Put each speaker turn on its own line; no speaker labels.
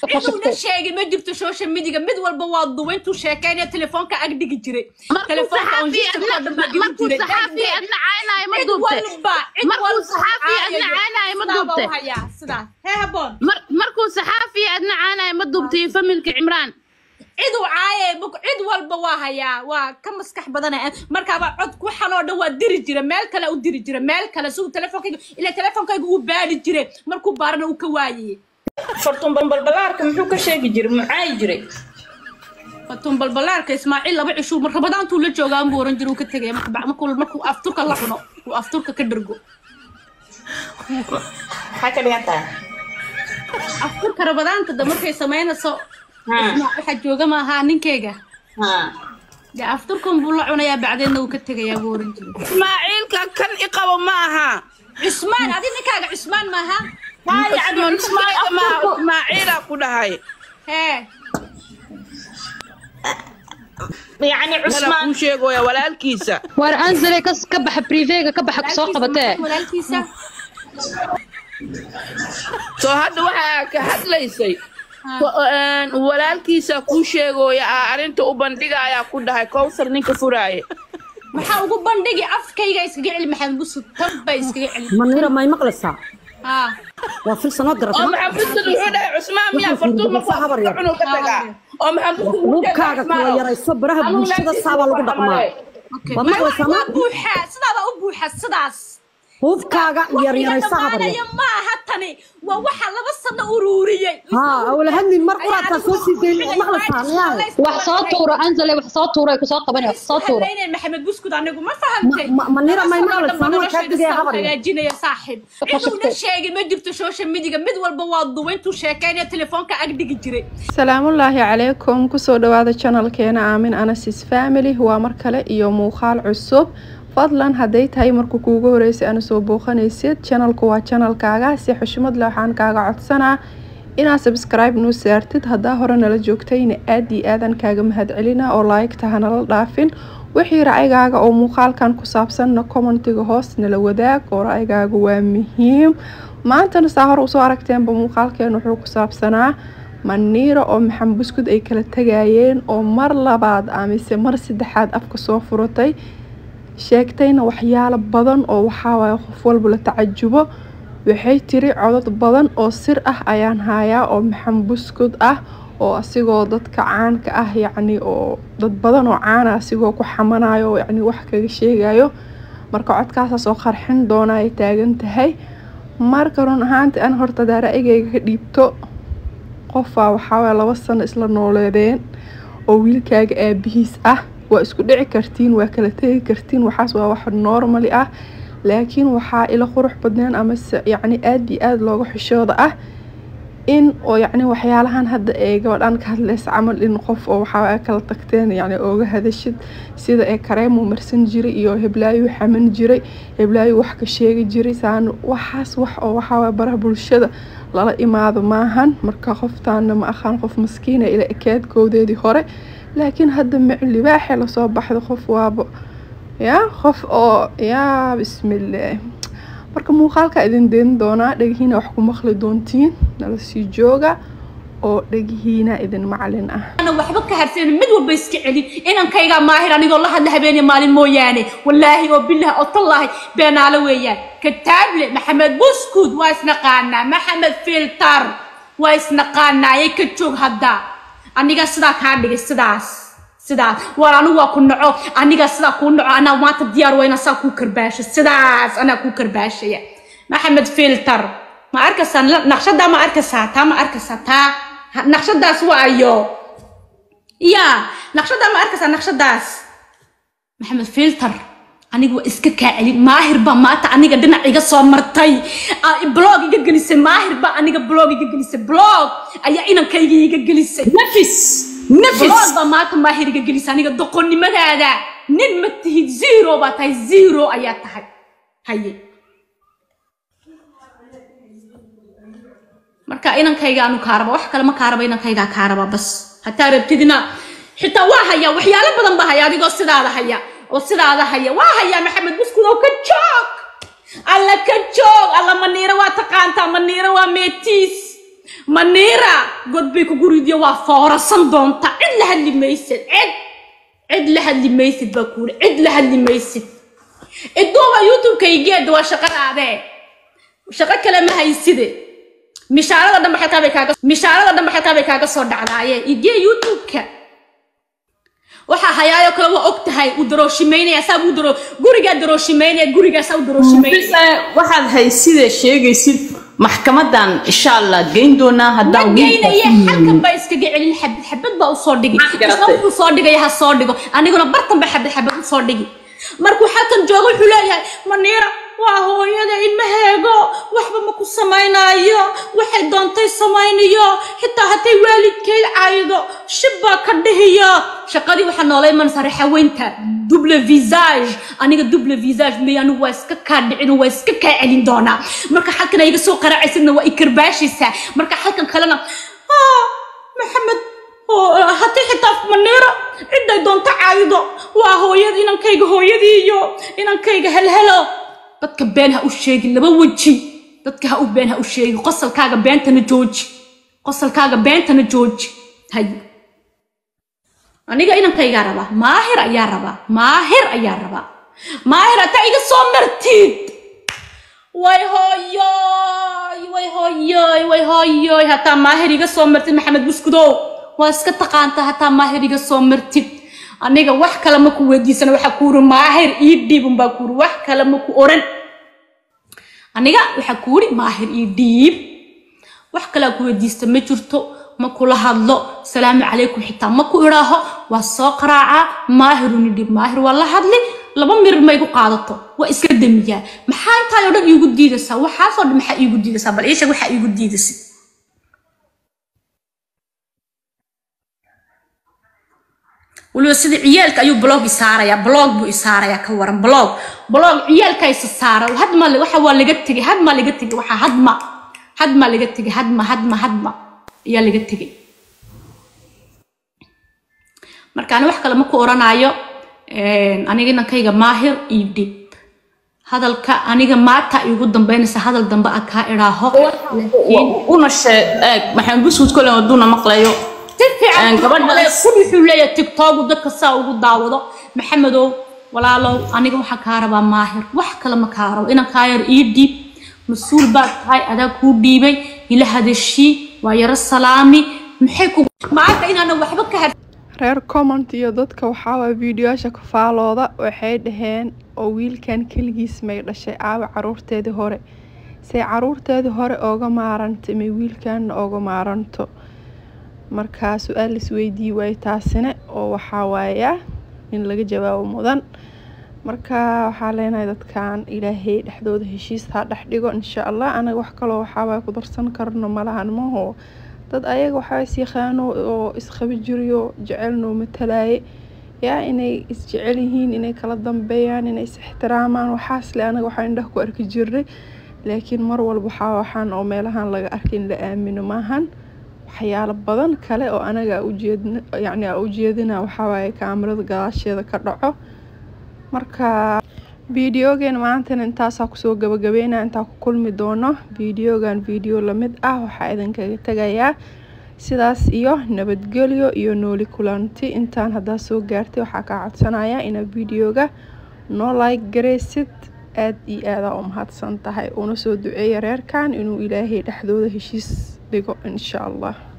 ciduuna sheegin ma jirto social mediga mid walba waa duba intuu sheekeynaya telefoonka ag dhigi jiray
markuu
telefoonka on
saxaafi
jisirka oo dhan baa
markuu
dhigi jiray
saxaafi adna caynaayo ma
cid
duubte
walba cid
markuu
walba
saxaafi adna caynaayo ma duubte
hayaa sidaas hee haboon
mar markuu saxaafi adna caynaayo ma duubte iyo familka cimraan
cid uu caaye buk- cid walba waa hayaa waa ka maskax badana markaaba cod waxan oo dhan waa diri jira meel kale u diri jira meel kale si uu telefonkayga ila telefonkayga uu baari jiray markuu baarana uu ka waayey
fartuun balbalaarka muxuu ka sheegi jiray mucaayi jiray
fatun balbalaarka ismaaciil laba cishuu mar rabadaantuu la joogaa buu oran jira uu ka tegaya marka ba- markuu markuu afturka la cuno uu afturka ka dhergo
maxaa ka dhigan tahay
afturka rabadaanta da markay samaynayso
Ha,
ismaa- waxaa jooga maaha ninkeyga
ha.
dee afturkan buu la cunayaa bacdeenna uu ka tegayaa buu oran jira
ismaaciilka kan i qabo ma aha
cusmaan adi ninkaaga cusmaan maaha
Cusmaan- Ismaaciilka ma aha, ismaaciila ku dhahay
hee
yacni
mela
cusmaan
kuu sheegoya walaalkiisa
war anzale kas ka baxa privega ka baxa soo qabatee
walaalkiisa
soo hadda waxaa ka hadlaysay Ko- een, walaalkiisa kuu sheegooya ah arrinta u bandhigayaa ku dhahay kowsar ninka furaaye
maxaa ugu bandhigi afkayga iskaga celi maxamed busud tan bay iskaga celi
manira may maqlaysaa
haa
waa fil sanoo
oo
garata
maxamed busud wuxuu dhahay cusmaan miyaa fartuun markuu
Habar yar.
cunug ka tagaa oo maxamed busud wuxuu
hubkaaga kala yarayso baraha bulshada saabaa lagu dhaqmaa
okay
Waa
Ma-
maqlaysaa
waa
ma?
buuxaa sidaabaa u buuxa sidaas
hubkaaga yaryarayso habar
dhammaanaya
yar
ma aha tani waa waxa laba sano ururiyey
haa awla hadlin mar quraadkaa soo sii dayn maqlaysaa miyaa
wax soo tuura anzale wax soo tuura ay ku soo qabanaya wax soo tuura
Haleynay maxamed buskud anigu ma fahantay
Ma- ma- manira may
Laba sano
maqlaysaa?
dhanba
Waa kaa
noloshayda
digaya
saa u
habar yar.
hagaajinaya saaxiib ciduuna sheegin ma jirto social mediga mid walba waa duba intuu sheekeynaya telefoonka ag dhigi jiray
salaamullaahi calaykum kusoo dhawaada channelkeena aamin anasis family waa mar kale iyo muuqaal cusub fadlan hadday tahay markuu kuugu horeysay ana soo booqanaysid channelku waa channelkaaga si xushmad leh waxaan kaaga codsanaa inaad subscribe noo saartid haddaa hore nala joogtayna aad iyo aadan kaaga mahadcelina oo like-ta hanala dhaafin wixii ra'yigaaga oo muuqaalkan ku saabsanna commentiga hoos nala wadaag oo ra'yigaaga waa muhiim maantana saa hore usoo aragteenba muuqaalkeen wuxuu ku saabsanaa maniiro oo maxamed buskud ay kala tegayeen oo mar labaad amise mar saddexaad afka soo furatay sheegtayna waxyaalo badan oo waxaawaye qof walba la tacajubo waxay tiri codod badan oo sir ah ayaan hayaa oo maxamed buskud ah oo asigoo dadka caanka ah yacni oo dad badan oo caana asigoo ku xamanayo oo yacni wax kaga sheegayo marka codkaasaas oo qarxin doona ay taagan tahay marka run ahaantii an horta daa ra'yigayga ka dhiibto qofaa waxaawaye laba sano isla nooleedeen oo wiilkaaga aabihiis ah waa isku dhici kartiin waa kala tegi kartiin waxaas waa wax normali ah laakiin waxaa ila qurux badneen amase yacni aada iyo aada looga xishooda ah in oo yacni waxyaalahan hadda ee gabadhan ka hadlaysa camal in qof oo waxaa kala tagteen yacni ooga hadashid sida ee kareemuu marsan jiray iyo heblaayuu xaman jiray heblaayuu wax ka sheegi jiray saan waxaas wax oo waxaa baraha bulshada lala imaado maahan marka qoftaana ma aqaan qof maskiina ila ekeedkoodeedii hore laakiin hadda miclibaaxee lasoo baxda qof waaba yaa qof oo yaa bismillaah marka muuqaalka idin deyn doonaa dhegihiina wax ku maqli doontiin nala sii jooga oo dhegihiina idin macalin ah
ana waxba ka harsan mid walba iska celin inankayga maahir anigoo la hadla habeenii maalin mooyaane wallaahi oo bilah oo tallaahi beenaale weeyaan kataable maxamed buskud waa isnaqaanaa maxamed filtar waa isnaqaanaayay ka joog hadda aniga sidaa kaa dhigay sidaas sidaas war anigu waa ku naco aniga sidaa kuu naco anaa maanta diyaar weyna saa kuu karbaasho sidaas anaa kuu karbaashaya maxamed filtar ma arkaysaa naqshadaa ma arkaysaa taa ma arkaysaa taa Ha- naqshadaas waayo ya naqshadaa ma arkaysaa naqshadaas maxamed filter aniga waa iska kaa celin maahir baa maanta aniga dhinac iga soo martay Ah, blog iga gelisay maahir baa aniga blog iga gelisay blog ayaa inankayga iga gelisay
nafis nafis
blog baa maanta maahir iga gelisay aniga doqonnimadaada nin ma tihid zero baa tahay zero ayaa tahay haye marka inankayga anu kaaraba wax kale ma kaaraba inankaygaa kaaraba bas hataa rabtidina xitaa waa hayaa waxyaalo badan baa haya adigoo sidaada haya oo sidaada haya waa hayaa maxamed buskud oo ka joog alla ka joog alla maniiro waa taqaantaa maniiro waa meetiis maniira god bay kugu ridiyo waa foorasan doonta cid la hadli maysid cid cid la hadli maysid baa kuuli cid la hadli maysid iduuba youtube-kaygeeda waa shaqadaadee shaqo kale ma hayside mishaarada dhan baxalkaa bay kaaga mishaarada dhan baxalkaa bay kaaga soo dhacdaayeen igee youtube-ka waxaa hayaayo kale waa og tahay uu darooshimaynaya saa uu daro gurigaa darooshimaynaya gurigaasaa u darooshimaynaya
waxaad haysidee sheegaysid maxkamadan insha allah geyn doonaa haddaan
geynaya xalkan baa iskaga celin xabad xabad baa usoo dhigi
Maxaa garatay?
isna wuxuu soo dhigaya ha soo dhigo aniguna bartan baa xabad xabad usoo dhigi markuu xalkan joogo wuxuu leeyahay maniira waa hooyada ilmaheego waxba ma ku samaynaayo waxay doontay samaynayo xitaa hadday waalidkeed caydo shib baa ka dhihiyo shaqadii waxaa noolay mansare xaweynta double visage aniga double visage may anigu waa iska kaa dhicin waa iska kaa celin doonaa marka xalkan ay iga soo qaracaysadna waa ikarbaashaysaa marka xalkan kalena "Ah, maxamed oo haddii xitaa maniiro ciday doonto caayido waa hooyada inankayga hooyadii iyo inankayga helhelo dadka been ha u sheegin laba weji dadka ha u been ha u sheegin qosalkaaga beentana jooji qosalkaaga beentana jooji hay aniga inankaygaa rabaa maahir ayaa rabaa maahir ayaa rabaa maahir hataa iga soo martid way hooyoy way hooyoy way hooyoy hataa maahir iga soo martid maxamed buskudow waa iska taqaanta hataa maahir iga soo martid aniga wax kale ma ku weydiisana waxaa kuuri maahir ii dhiib unbaa kuuri wax kale ma ku oran aniga waxaa kuuri maahir ii dhiib wax kalea ku weydiista ma jirto ma kula hadlo salaamu calaykum xitaa ma ku idhaaho waa soo qaraacaa maahiruni dhib maahir waa la hadli laba mirir ma igu qaadato waa iska damiyaa maxaa intaayoo dhan iigu diidaysaa waxaasoo dhan maxaa iigu diidaysaa bal iisheeg waxaa iigu diidaysid waliba sida ciyaalka ayuu blog isaarayaa blog buu isaarayaa ka waran blog blog ciyaalka isa saara hadma waxa waa laga tegay hadma laga tegay waxaa hadma hadma laga tegay hadma hadma hadma ayaa laga tegay marka ani wax kale ma ku oranaayo aniga inankayga maahir iyo dhib hadalka aniga maata igu dambeynaysa hadal dambe a kaa idhaaho
una sheeg eeg maxamed buskud kole haduuna maqlayo
si fiican
gabadhaas-
kun wuxuu leeyahay tiktoku dadka saa ugu daawado maxamedow walaalow aniga waxaa kaa rabaa maahir wax kale ma kaa rabo inan kaa yar ii dhiib mas-uul baad tahay adaa kuu dhiibay ila hadashii waa yaro salaami maxay ku maanta inaanan waxba ka har
reer comment iyo dadka waxaawaa fiidiyoyaasha ka faalooda waxay dhaheen oo wiilkan keligiis may dhashay aawa caruurteedii hore say caruurteedii hore ooga maarantay may wiilkanna ooga maaranto markaa su-aal laisweydii waaye taasina oo waxaa waaya in laga jawaabo mudan marka waxaa leenahay dadkan ilaahay dhexdooda heshiis ha dhex dhigo insha allah anaga wax kaloo waxaawaa ku darsan karno malahan maho dad ayaga waxaa is yaqaano oo isqabi jiriyo jecelnoo matalaaye yaa inay isjecel yihiin inay kala dambeeyaan inay is ixtiraamaan waxaas le anaga waxaa indhaha ku arki jirnay laakiin mar walba waxaa waxaan oo meelahan laga arkay in la aamino maahan waxyaalo badan kale oo anaga ujeedn yacni aa ujeedina waxawaaye kaamirada gadaasheeda ka dhaco marka fiidiyogan maantana intaasaa kusoo gabagabeynaa intaa ku kulmi doono fiidiyogan fiidiyo lamid ah waxaa idinkaga tegayaa sidaas iyo nabadgelyo iyo nooli kulanti intaan haddaa soo gaartay waxaa kaa codsanayaa inaad fiidiyoga noo like garaysid aada iyo aadaa u mahadsan tahay una soo duceeya reerkan inuu ilaahay dhexdooda heshiis dhigo insha allah